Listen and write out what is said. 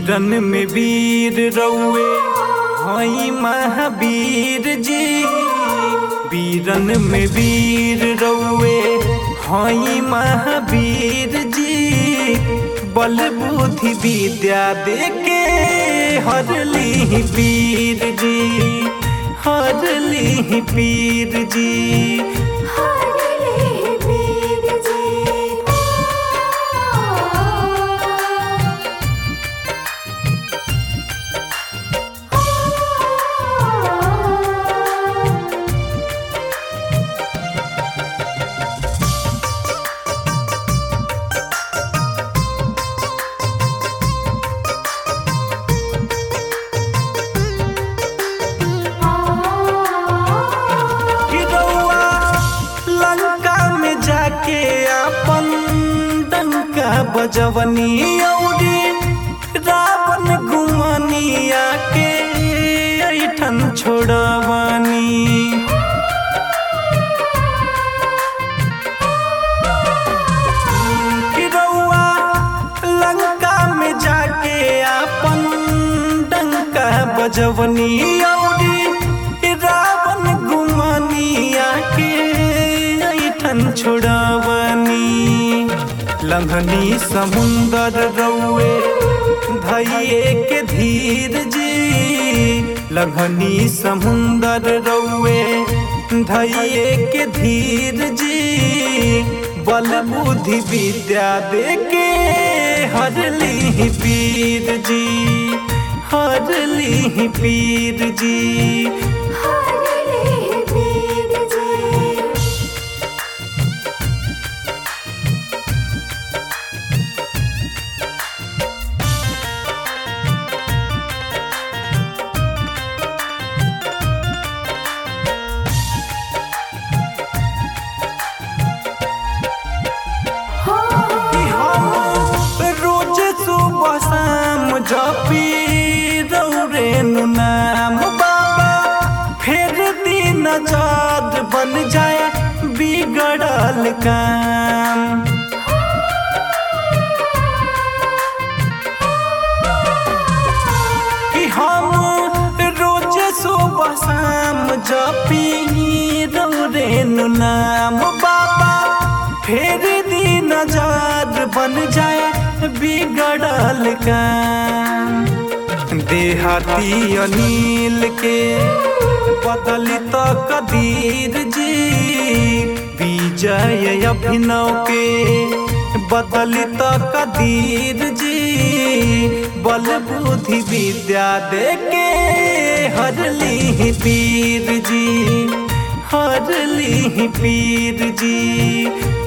वीरन में वीर रउए हई महावीर जी वीरन में वीर रउए हई महावीर जी बल बुद्धि विद्या देके हरली पीर जी हरली पीर जी हरले वीर जी गिरौआ लंका में जाके अपन डंका बजवनी औरी रावण गुमनिया के ऐठन छोड़वनी गिरौआ लंका में जाके अपन डंका बजवनी औरी रावण गुमनिया के ऐठन छोड़वनी लंघनी समुंदर रउए धैये के धीर जी लंघनी समुंदर रउए धैये के धीर जी बल बुद्धि विद्या देके हरली पीर जी हरली पीर जी हरले वीर जी हो कि हम रोज सुबह शाम जपी रौरे नु नाम बाबा फिर दिन जाद बन जाए बिगड़ल काम कि हम रोज सुबह शाम जपी रौरे नु नाम बाबा फिर दिन जाद बन जाए बिगड़ल काम देहाती अनिल के बदली तो कदीर जी विजय अभिनव के बदली तो कदीर जी बल बुद्धि विद्या देके हरली पीर जी हरली पीर जी